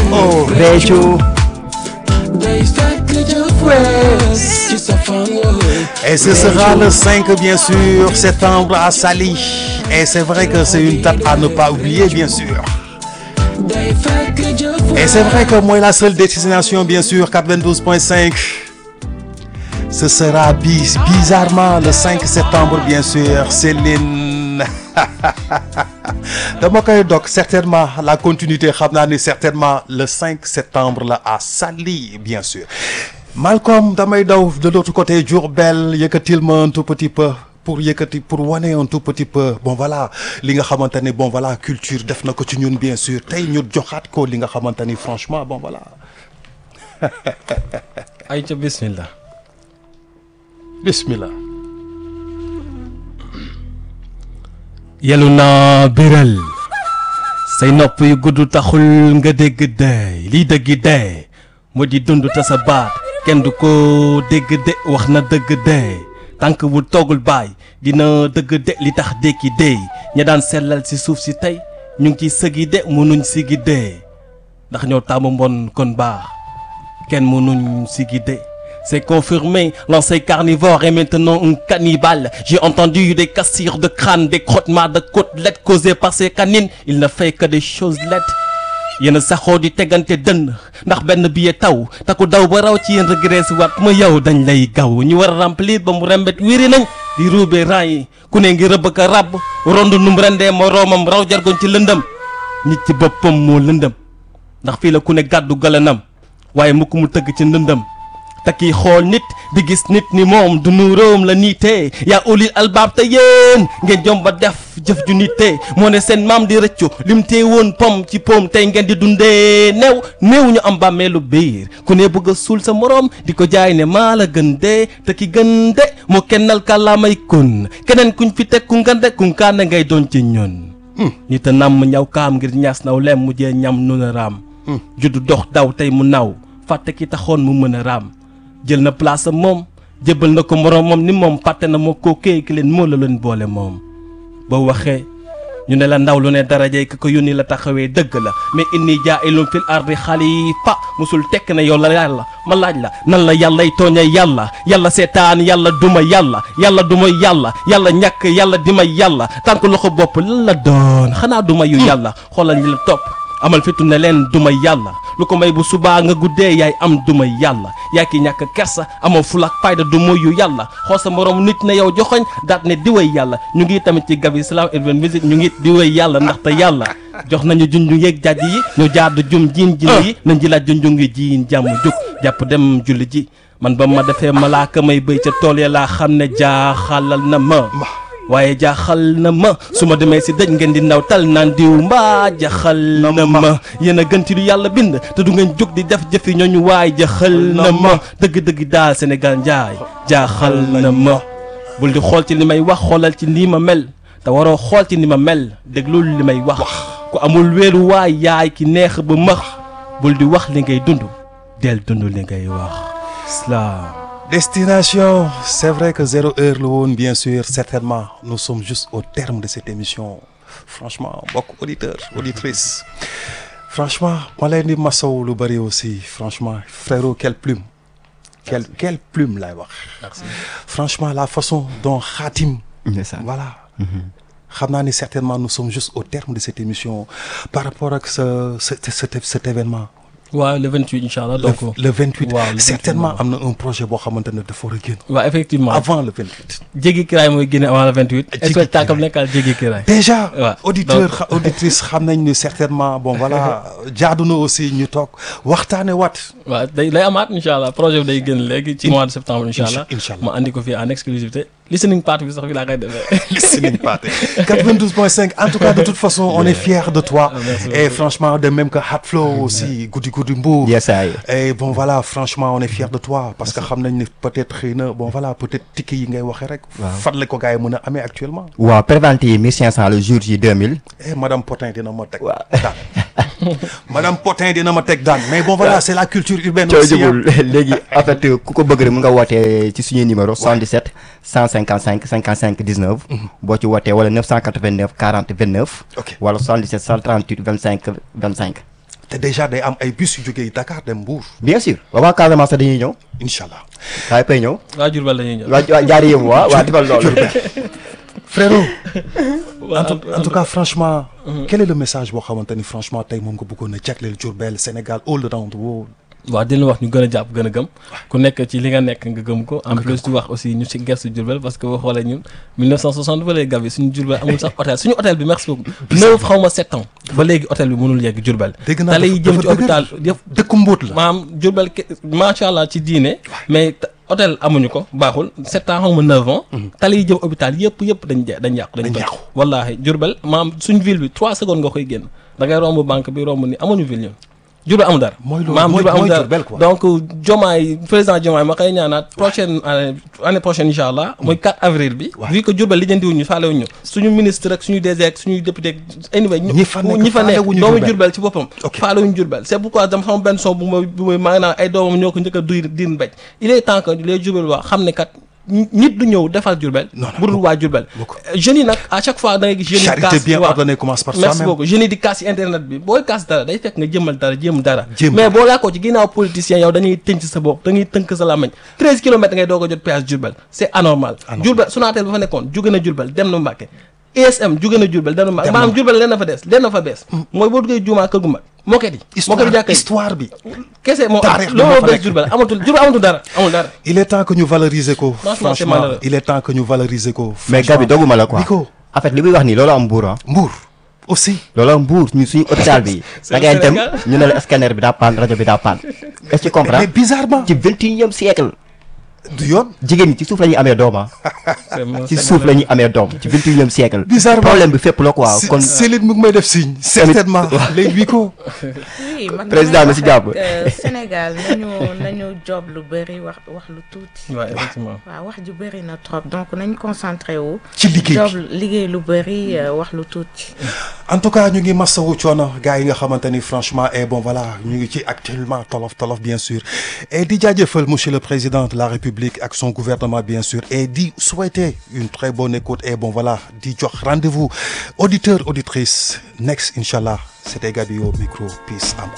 oh réccu day fekk jëf wees ci sa fan Et ce sera le 5 bien sûr septembre à Saly. Et c'est vrai que c'est une date à ne pas oublier bien sûr. day fekk jëf Et c'est vrai que moi la seule destination bien sûr 92.5. Ce sera bis bizarrement le 5 septembre bien sûr Céline. dama koy dog certainement la continuité xam naa ni certainement le 5 septembre la à Saly bien sûr. Malcolm damay daw de l'autre côté Diourbel yëkkatil ma un tout petit peu pour yëkkati pour wane un tout petit peu bon voilà li nga xamante ni bon voilà culture def na ko ci ñun bien sûr tey ñu joxaat ko li nga xamante ni franchement bon voilà ay ca bismillah bismillah yelu naa biral say nopp yu gudd taxul nga dégg dey liy dëggi dey moo di dund te sa baat kenn du ko dégg de wax na dëgg dey tànk bu toogul baay dina dëgg de li tax dékki dey ña daan sellal ci suuf si tey ñu ngi ciy sëgi de mënuñ sigi dey ndax ñoo taamu mbon kon baax kenn mënuñ sigi de C'est confirmé, l'ancien carnivore est maintenant un cannibale. J'ai entendu des cassures de crâne, des crottements de côtelettes causés par ces canines. Il ne fait que des choses laides. yéen saxoo di tegante dënn ndax benn billet taw te ku daw ba raw ci yéen regresse waat ma yow dañ lay gaw ñu war a remplir ba mu rembet wéri nañ di ruube rang yi ku ne ngi rëbb ka ràbb rond num rendee moroomam raw jargoñ ci lëndëm nit ci boppam moo lëndëm ndax fii la ku ne gàddu galanam waaye mukk mu tëgg ci ndëndëm te kii xool nit di gis nit ni moom du nuróom la niitee yaa ulil albaab te yéen ngeen jom ba def jëf ju niitee moo ne seen maam di rëccu lim tee woon pom ci pom tey ngeen di dundee néew néew ñu am bàmmeelu biir ku ne bëgg a suul sa moroom di ko jaay ne maa la gën dee te ki gën de moo kennal kàllaamay kun keneen kuñ fi teg ku ngande ku nkaane ngay doon ci ñun nit a namm ñaw kaam ngir ñaas naw lem mujjee ñam nu na raam juddu dox daw tey mu naw fàtte ki taxoon mu mën a raam jël na place am moom jébbal na ko moroomam ni moom fàtte na moo koo kéy ki leen moo la leen boole moom boo waxee ñu ne la ndaw lu ne darajey ki ko yónni la taxawee dëgg la mais inni jaa'ilun fil ardi xalifa musul tekk na yow la yàlla ma laaj la nan la yàllay tooñe yàlla yàlla seetaan yàlla duma yàlla yàlla duma yàlla yàlla ñàkk yàlla di ma yàlla tànk loxo bopp lan la doon xanaa duma yu yàlla xoolal ñi la topp amal fitu ne leen duma yàlla lu ko may bu subaa nga guddee yaay am duma yàlla yaa ki ñàkk kersa amoo fulak fayda du moyu yàlla xool sa morom nit ne yow joxoñ daat ne di way yàlla ñu ngi tamit ci Gavi Islam Urban Music ñu ngi di way yàlla ndaxte yàlla jox nañu junju yeeg jàjj yi ñu jaadu jum jiin jin yi nañ ji laaj junju ngi jiin jàmm jug jàpp dem julli ji man ba ma defee malaaka may bëy ca tool ya laa xam ne jaaxalal na ma waaye jaaxal na ma su ma demee si dëj ngeen di ndaw tal naan diw mbaa jaaxal na ma yéen a gën ci lu yàlla bind te du ngeen jóg di def jëfi ñooñu waay jaaxal na ma dëgg-dëgg daal Sénégal njaay jaaxal na ma bul di xool ci li may wax xoolal ci nii ma mel te waroo xool ci ni ma mel déglul li may wax ku amul wéeru waay yaay ki neex ba max bul di wax li ngay dund del dund li ngay wax islam Destination, c'est vrai que zéro heure le woon bien sûr certainement nous sommes juste au terme de cette émission franchement mbokk auditeurs auditrices franchement ma leen di masaw lu bëri aussi franchement frérot quelle plume quelle quelle plume lay wax franchement la façon dont Khatim ndeysaan voilà xam naa ni certainement nous sommes juste au terme de cette émission par rapport ak ce cet cet cet événement waaw le 28 incha allah donc le, le 28 waaw, le 28 certainement am na un projet boo xamante ne dafa war a génn waaw effectivement avant le 28 jéggi kiraay mooy génne avant le 28 Jéggi spectacle Kiraay. nekkal jéggi kiraay déjà Ouais. auditeur Donc- xa- auditrice xam nañ ni certainement bon voilà jaadu na aussi ñu toog waxtaane waat waaw day day amaat incha allah projet bi day génn léegi ci mois de septembre incha allah Incha allah. ma andi ko fii en exclusivité listening party bi sax fi laa koy defee listening party 92.5 en tout cas de toute façon on est fiers de toi merci et franchement de même que Hat Flow aussi guddi guddi Mbour yes ay et bon voilà franchement on est fiers de toi parce que xam nañ ni peut-être xëy na bon voilà peut-être ticket yi ngay waxee rek fan la ko gars yi mën a amee actuellement waaw prévente yi 1500 le jour J 2000 eh madame Potin dina ma teg Waaw. daan madame Potin dina ma teg daan mais bon voilà c'est la culture urbaine coow aussi hein. jubul léegi en fait ku ko bëgg rek mu nga wootee ci suñuy numéro 77 155 55 19 boo ci wootee wala 989 40 29 Ok. wala 77 138 25 25 te déjà day am ay bus yu jógee Dakar dem Mbour bien sûr waaw waa Casamance dañuy ñëw incha allah waaye pay ñëw waa Diourbel dañuy ñëw. waa waa jaari yëngu waa waa defal loolu frérot waa en tout en tout cas franchement quel est le message boo xamante ni franchement tey moom nga bëggoon a jagleel Diourbel Sénégal all around the world waaw di leen wax ñu gën a jàpp gën a gëm ku nekk ci li nga nekk nga gëm ko en plus di wax aussi ñu ci gersu Diourbel parce que boo xoolee ñun 1960 ba léegi Gabi suñu Diourbel amul sax hôtel suñu hôtel bi merci beaucoup neuf xaw ma sept ans ba léegi hôtel bi mënul yegg Diourbel dégg naa tali yi jëm ci dafa hôpital yëpp dëkku mbóot la maanaam Diourbel ke- macha allah ci diine mais ta- hôtel amuñu ko baaxul sept ans xaw ma neuf ans tali yi jëm hôpital yëpp yëpp dañ je dañ yàqu dañ Dañ toj yàqu. wallaahi Diourbel maanaam suñ ville bi trois secondes nga koy génn da ngay romb banque bi romb ni amuñu ville ñun Diourbel amul dara Mooy loolu, maanaam mooy- Diourbel amul mooy dara Diourbel, quoi. donc Diomaye président Diomaye ma koy ñaanaat prochaine année année prochaine incha allah mooy 4 avril bi Ouais. vu que Diourbel lijjantiwuñu faalewuñu suñu ministre ak suñu DG ak suñuy député anyway ñu- Ñi fa nekk ñi fa nekk faalewuñu doomu Diourbel. Diourbel ci boppam Ok. faalewuñu Diourbel c'est pourquoi dama sama benn son bu ma bu may maa ngi naan ay doomam ñoo ko njëkk a duy diin mbéj il est temps que les Diourbel waa xam ne kat nit du ñëw defal Diourbel Non, non, bu dul waa Diourbel beaucoup. jeunes yi nag à chaque fois da ngay gis jeunes yi charité kaas bien waaw. ordonnée commence par merci soi-même beaucoup jeunes yi di kaas ci internet bi booy kaas dara day fekk nga jëmmal dara jéem dara Jéem mais dara. boo laakoo ci ginnaaw politicien yow dañuy tënk sa bopp dañuy tënk sa làmmiñ 13 kilomètres ngay doog a jot péage Diourbel c'est anormal Anormal. Diourbel Sonatel ba fa nekkoon jóge na Diourbel dem na Mbàkke ESM jóge na Diourbel dem na Mbàkke Dem na maanaam Diourbel leen na fa des leen na fa bees mooy boo duggee juumaa kër gu mag moket yi moket yi histoire jàkka yi histoire bi kese moo am taarix bi loolu moo moo fa bees nekk. Diourbel amatul Diourbel amatul dara amul dara il est temps que ñu valoriser ko Franchement, c'est franchement malheureux. il est temps que ñu valoriser ko mais franchement. Gabi doguma la quoi bi ko en fait li muy wax nii loolu am mbuur ah Mbour aussi loolu am mbuur ñu suñu hôpital bi C'est da ngay le dem Sénégal. ñu ne la scanner bi daa paan rajo bi daa paan est-ce que tu comprends mais bizarrement ci vingt et unième siècle du yoon jigéen ñi ci suuf la ñuy amee doom ah C'est mon ci Sénégal. suuf la ñuy amee doom ci vingt et unième siècle Bizarrement. problème bi fépp la quoi Si- kon Céline mu ngi may def signe certainement léegi bi ko oui man Président damay na si wax jàpp. ak, euh, Sénégal nañu nañu job lu bëri wax wax lu tuuti. Ouais, effectivement waaw wax ju bëri na trop donc nañ concentré wu. ci liggéey job bi liggéey lu bëri euh, wax lu tuuti. en tout cas ñu ngi masawu coono gars yi nga xamante ni franchement et bon voilà ñu ngi ci actuellement tolof tolof bien sûr et di jaajëfal monsieur le président de la république ak son gouvernement bien sûr et di souhaiter une très bonne écoute et bon voilà di jox rendez-vous auditeurs auditrices next inchallah c'était Gabi au micro peace am